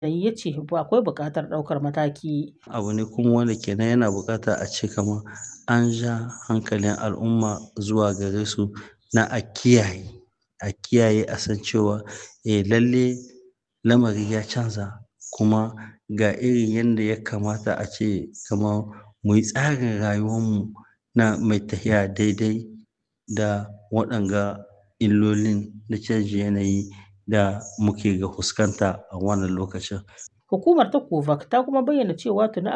yanayi ya ce akwai buƙatar ɗaukar mataki. Abu ne kuma wanda kenan yana buƙata a ce kamar an ja hankalin al'umma zuwa gare su na a kiyaye, a kiyaye a san cewa eh lalle lamari ya canza kuma ga irin yanda ya kamata a ce kamar muyi tsarin rayuwar mu na mai tafiya daidai da waɗanga illolin na canjin yanayi da muke ga fuskanta a wannan lokacin. Hukumar ta COVAX ta kuma bayyana cewa tuni